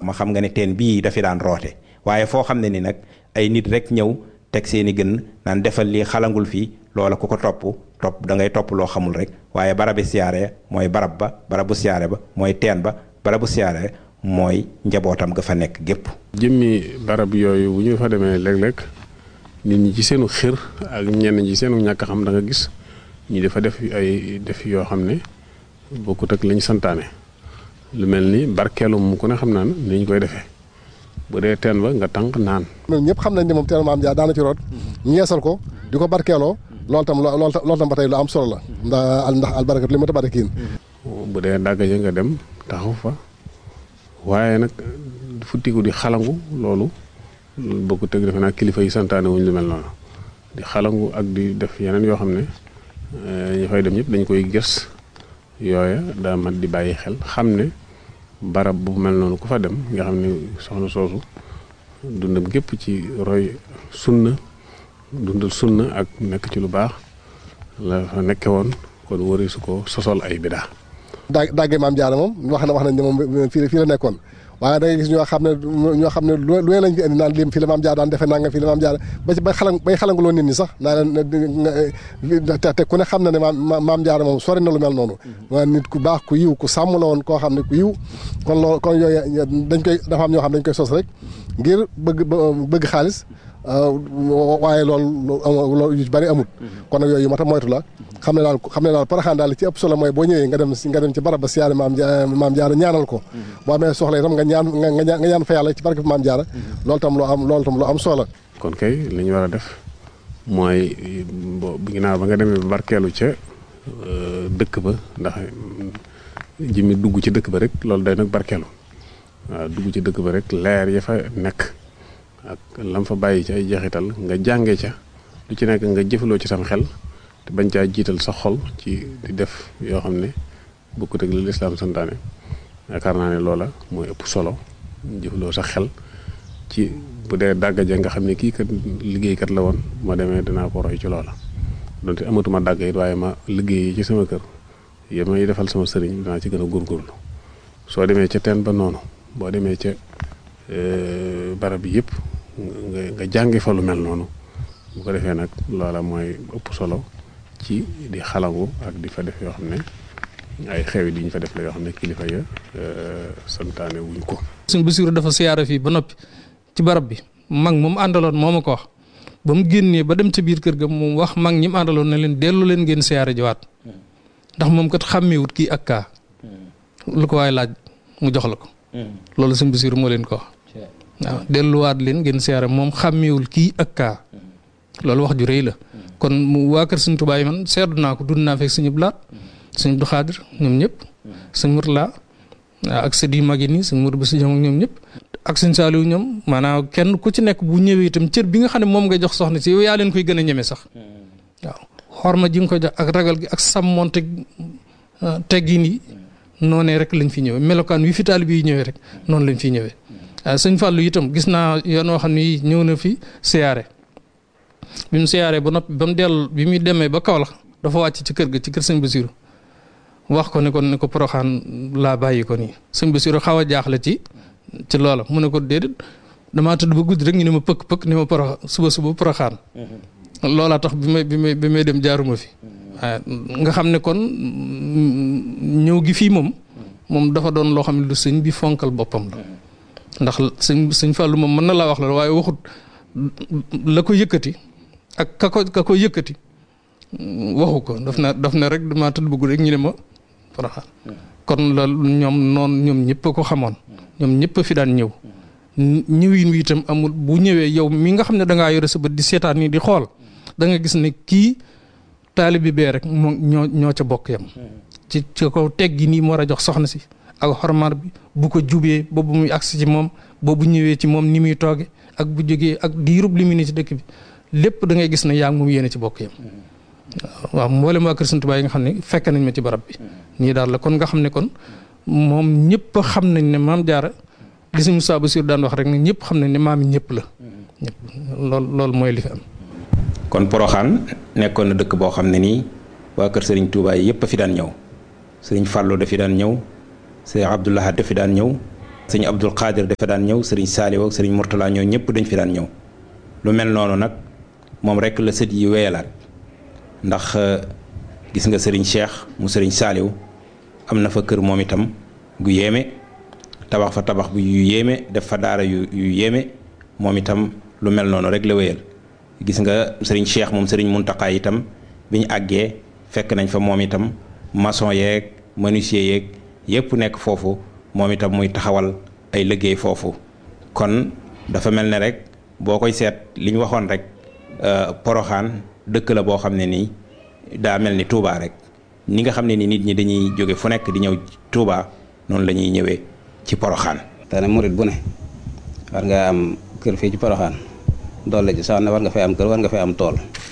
ma xam nga ne teen bii dafi daan roote waaye foo xam ne ni nag ay nit rek ñëw teg seeni gën naan defal lii xalangul fii loola ku ko topp topp da ngay topp loo xamul rek waaye barabi siyaare mooy barab ba barabu siyaare ba mooy teen ba barabu siyaare mooy njabootam ga fa nekk gépp jëmmi barab yooyu bu ñu fa demee léeg-léeg nit ñi ci seenu xir ak ñenn ñi seenu ñàkk xam da nga gis ñu dafa def ay def yoo xam ne bokkut ak lañ santaane lu mel ni barkeelu mu ku ne xam naan ni ñu koy defee bu dee teen ba nga tànk naan. ñun ñëpp xam nañ ne moom teen maam Dia daana ci root ñu yeesal ko di ko barkeeloo loolu tam loolu tam loolu tam ba tey lu am solo la ndax ndax albarakat li ma ta barakiin bu dee dàgg ja nga dem taxaw fa waaye nag futtiku di xalangu loolu bokkut ak defe naa kilifa yi santaane wuñ lu mel noonu di xalangu ak di def yeneen yoo xam ne ñu fay dem ñëpp dañ koy gës yooya daa mat di bàyyi xel xam ne barab bu mel noonu ku fa dem nga xam ne soxna soosu dundam gépp ci roy sunna dundal sunna ak nekk ci lu baax la fa nekke woon kon wari su ko sosol ay bidaa daa daggee maam Jaara moom wax na wax nañ ne moom fii fii la nekkoon waaye da ngay gis ñoo xam ne ñoo xam ne lu lu lañ fi indi naan lim fii la maam Jaara daan defee nangam fii la maam Jaara ba ci bay xalang bay xalanguloo nit ñi sax naa leen te te ku ne xam na ne maam maam Jaara moom sori na lu mel noonu waa nit ku baax ku yiw ku sàmm la woon koo xam ne ku yiw kon loolu kon yooyu dañ koy dafa am ñoo xam dañ koy sos rek ngir bëgg bëgg xaalis waaye loolu loolu yu bari amut kon nag yooyu yu mat a moytu la xam ne daal xam ne daal paraxaan daal li ci ëpp solo mooy boo ñëwee nga dem nga dem ci barab ba siyaare maam maam jaara ñaanal ko boo amee soxla itam nga ñaan nga ñaan fa yàlla ci barke maam jaara loolu tam lu am loolu tam lu am solo kon kay li ñu war a def mooy bu ginnaaw ba nga demee ba barkeelu ca dëkk ba ndax jëmmi dugg ci dëkk ba rek loolu day nag barkeelu waaw dugg ci dëkk ba rek leer ya fa nekk ak lam fa bàyyi ci ay jeexital nga jànge ca lu ci nekk nga jëfaloo ci sam xel te bañ caa jiital sa xol ci di def yoo xam ne bokkut ak li lislaam santaane yaakaar naa ne loola mooy ëpp solo jëfaloo sa xel ci bu dee dàgga ja nga xam ne kii kat liggéeykat la woon ma demee dinaa ko roy ci loola donte amatuma dàgg it waaye ma liggéey ci sama kër yi may defal sama sëriñ dinaa ci gën a góorgóorlu soo demee ca teen ba noonu boo demee ca barab bi yëpp nga nga jàngi fa lu mel noonu bu ko defee nag loola mooy ëpp solo ci di xalangu ak di fa def yoo xam ne ay xewi di ñu fa def la yoo xam ne kilifa ya santaane wuñ ko. suñ Basiru dafa siyaara fii ba noppi ci barab bi mag moom àndaloon moo ma ko wax ba mu génnee ba dem ca biir kër ga moom wax mag ñi mu àndaloon na leen dellu leen ngeen siyaara jiwaat ndax moom kat xàmmeewut kii ak kaa lu ko waaye laaj mu jox la ko. loolu suñ Basiru moo leen ko wax. waaw delluwaat leen ngeen siyaare moom xàmmeewul kii ak kaa loolu wax ju rëy la kon mu waa kër Sëñ Tuubaa yi man seetlu naa ko dund naa fekk Sëñ Abdu Laat Sëñ Abdu Xaadir ñoom ñëpp Sëñ Murtala ak sët yu mag yi nii Sëñ Mur Basi ñoom ñoom ñëpp ak Sëñ Saaliw ñoom maanaam kenn ku ci nekk bu ñëwee itam cër bi nga xam ne moom ngay jox soxna si yow yaa leen koy gën a ñeme sax waaw xorma ji nga koy jox ak ragal gi ak sàmmonte teggin yi noonee rek lañ fi ñëwee melokaan wi fi taalibe yi ñëwee rek noonu lañ fi ñëwee waaw sëñ Fallou itam gis naa yoon woo xam ne ñëw na fi siyaare bi mu siyaaree ba noppi ba mu dellu bi muy demee ba Kaolack dafa wàcc ci kër ga ci kër sëñ Basiru wax ko ne ko ne ko poroxaan laa bàyyi ko nii sëñ Basiru xaw a jaaxle ci ci loola mu ne ko déedéet damaa tëdd ba guddi rek ñu ne ma pëkk pëkk ni ma porox suba suba poroxaan loolaa tax bi may bi may bi may dem jaaruma fi waaw nga xam ne kon ñëw gi fii moom moom dafa doon loo xam ne lu sëñ bi fonkal boppam la ndax sëñ sëñ Fallou moom mën na laa wax la waaye waxut la ko yëkkati ak ka ko ka ko yëkkati waxu ko daf na daf na rek damaa tëdd bëgg rek ñu ne ma Porokhane kon loolu ñoom noonu ñoom ñëpp a ko xamoon ñoom ñëpp a fi daan ñëw ñëwin wi itam amul bu ñëwee yow mi nga xam ne da ngaa yore sa bët di seetaan nii di xool da nga gis ne kii taalibe bee rek moo ñoo ñoo ca bokk yam ci ci ko teggi nii mu war a jox soxna si ak xormar bi bu ko jubee ba bu muy agsi ci moom ba bu ñëwee ci moom ni muy tooge ak bu jógee ak diirub li mu ne ci dëkk bi lépp da ngay gis ne yaa ngi moom yéene ci bokk yam waaw mboolem waa Kër Sëñ Tuubaa yi nga xam ne fekk nañ ma ci barab bi nii daal la kon nga xam ne kon moom ñëpp xam nañ ne maam jaara li si Moussa Bassir daan wax rek ne ñëpp xam nañ ne maam yi ñëpp la ñëpp loolu loolu mooy li fi am kon Poroxaan nekkoon na dëkk boo xam ne nii waa kër Serigne Touba yi yëpp a fi daan ñëw Serigne Fallou dafi daan ñëw Serigne Abdoulaye dafi daan ñëw sëñ Abdul Qadir dafa daan ñëw sëriñ Saaliw ak sëriñ Murtala ñoo ñëpp dañ fi daan ñëw lu mel noonu nag moom rek la sët yi wéyalaat ndax gis nga sëriñ Cheikh mu sëriñ Saaliw am na fa kër moom itam gu yéeme tabax fa tabax bu yu yéeme def fa daara yu yu yéeme moom itam lu mel noonu rek la wéyal gis nga sëriñ Cheikh moom sëriñ Muntaqa itam bi ñu àggee fekk nañ fa moom itam maçon yeeg menuisier yeeg yépp nekk foofu moom itam muy taxawal ay liggéey foofu kon dafa mel ne rek boo koy seet li ñu waxoon rek poroxaan dëkk la boo xam ne nii daa mel ni Touba rek ni nga xam ne ni nit ñi dañuy jóge fu nekk di ñëw Touba noonu la ñuy ñëwee ci poroxaan te ne murit bu ne war nga am kër fii ci poroxaan doole ji sax ne war nga fay am kër war nga fay am tool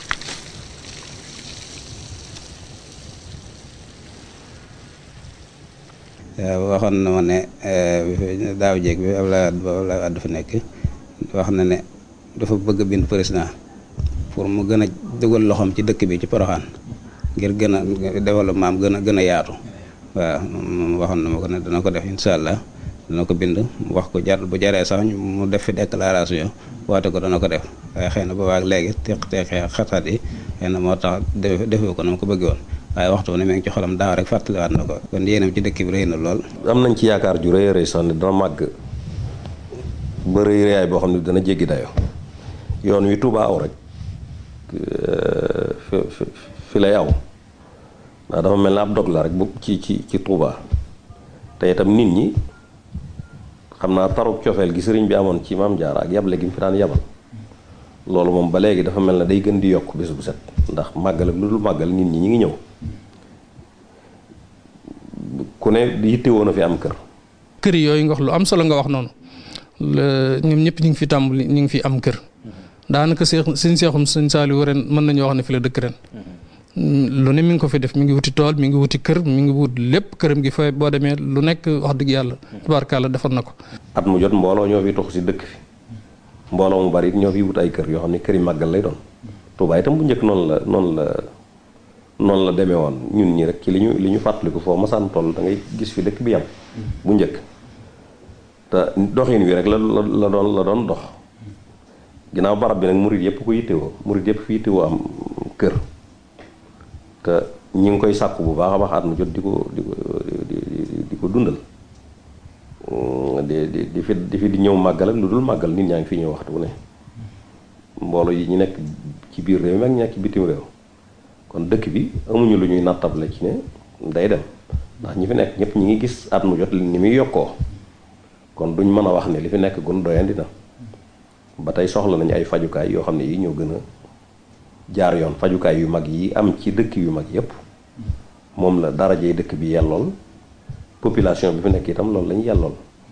waxoon na ma ne daaw jéeg bi Abdoulaye Abdoulaye Wade dafa nekk wax na ne dafa bëgg a bind président pour mu gën a dugal loxoom ci dëkk bi ci poroxaan ngir gën a développement am gën a gën a yaatu waaw moom waxoon na ma ko ne dana ko def incha allah dana ko bind wax ko jar bu jaree sax mu def fi déclaration woote ko dana ko def waaye xëy na boobaak léegi teq teqee xataat yi xëy na moo tax defee ko na ma ko bëggee woon waaye waxtu ne mi ngi ci xolam daaw rek fàttaliwaat na ko kon yéenam ci dëkk bi rëy na lool. am nañ ci yaakaar ju rëy a rëy sax ne dana màgg ba rëy rëyaay boo xam ne dana jéggi dayo yoon wi Touba aw rek fi fi lay aw ndax dafa mel ne ab dog la rek bu ci ci ci Touba te itam nit ñi xam naa taruk cofeel gi sëriñ bi amoon ci maam Jaara ak yable gi mu fi daan yabal loolu moom ba léegi dafa mel ne day gën di yokk bés bu set ndax màggal ak lu dul màggal nit ñi ñi ngi ñëw ku ne yitte woon a fi am kër. kër yooyu nga wax lu am solo nga wax noonu ñoom ñëpp ñu ngi fi tàmbali ñu ngi fi am kër daanaka seex suñ seexum suñ Saaliw ren mën nañoo wax ne fi la dëkk ren. lu ne mi ngi ko fi def mi ngi wuti tool mi ngi wuti kër mi ngi wut lépp këram gi fa boo demee lu nekk wax dëgg yàlla tubaarkàlla defar na ko. at mu jot mbooloo ñoo fi tox si dëkk fi mbooloo mu bari ñoo fi wut ay kër yoo xam ne kër yi màggal lay doon. Touba itam bu njëkk noonu la noonu la noonu la demee woon ñun ñi rek ci li ñu li ñu fàttaliku foo masaan toll da ngay gis fi dëkk bi yam bu njëkk te doxin wi rek la la doon la doon dox ginnaaw barab bi nag murit yëpp ko yittewoo murit yëpp fi yittewoo am kër te ñi ngi koy sàkku bu baax a baax at mu jot di ko di ko di ko dundal di di di fi di fi di ñëw màggal ak lu dul màggal nit ñaa ngi fi ñëw waxtu bu ne mbooloo yi ñu nekk ci biir réew mi ak ñekk ci bitim réew kon dëkk bi amuñu lu ñuy nattable ci ne day dem ndax ñi fi nekk ñëpp ñi ngi gis at mu jot ni muy yokkoo kon duñ mën a wax ne li fi nekk gun doyandi na ba tey soxla nañu ay fajukaay yoo xam ne yi ñoo gën a jaar yoon fajukaay yu mag yi am ci dëkk yu mag yépp moom la darajey dëkk bi yellool population bi fi nekk itam loolu lañu yellool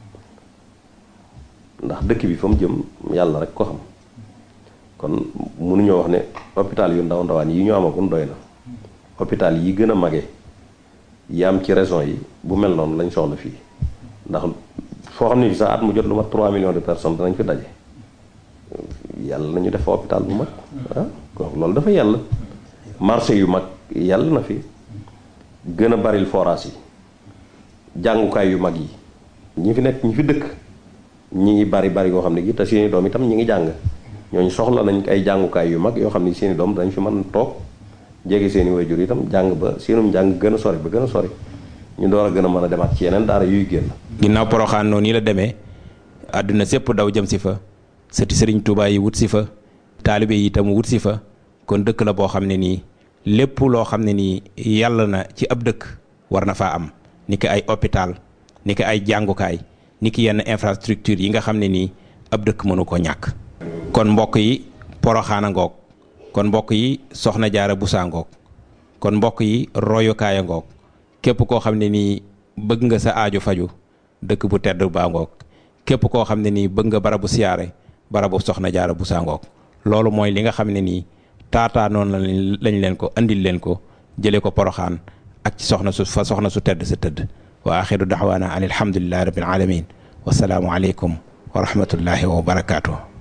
ndax dëkk bi fa mu jëm yàlla rek ko xam kon mënuñoo wax ne hôpital yu ndaw ndawaan yi ñu amagun doy na hôpital yi gën a mage yi am ci région yi bu mel noonu lañ soxla fii ndax foo xam ne fi sax at mu jot lu mat 3 millions de personnes danañ fi daje yàlla nañu def hôpital bu mag ah kon loolu dafa yàlla marché yu mag yàlla na fi gën a baril forage yi jàngukaay yu mag yi ñi fi nekk ñi fi dëkk ñi ngi bari bari yoo xam ne gi te seeni doom itam ñi ngi jàng ñooñu soxla nañ ay jàngukaay yu mag yoo xam ne seeni doom dañ fi mën toog jege seeni wayjur itam jàng ba seenum jàng gën a sori ba gën a sori ñu door a gën a mën a demaat ci yeneen daara yuy génn. ginnaaw poroxaan noonu nii la demee àdduna sépp daw jëm si fa sëti sëriñ Touba yi wut si fa taalibe yi itam wut si fa kon dëkk la boo xam ne nii lépp loo xam ne nii yàlla na ci ab dëkk war na faa am ni ki ay hôpital ni ki ay jàngukaay ni ki yenn infrastructure yi nga xam ne nii ab dëkk mënu ko ñàkk. kon mbokk yi poroxaana ngoog kon mbokk yi soxna jaara busaa ngoog kon mbokk yi royukaaya ngoog képp koo xam ne nii bëgg nga sa aajo faju dëkk bu tedd baa ngoog képp koo xam ne nii bëgg nga barabu siyaare barabu soxna jaara busaa ngoog loolu mooy li nga xam ne nii taataa noonu lañ leen ko andil leen ko jëlee ko poroxaan ak ci soxna su fa soxna su tedd sa tëdd wa axiru daxwaana an alhamdulillahi rabbil alamin wasalaamu aleykum wa rahmatullahi wa barakaatu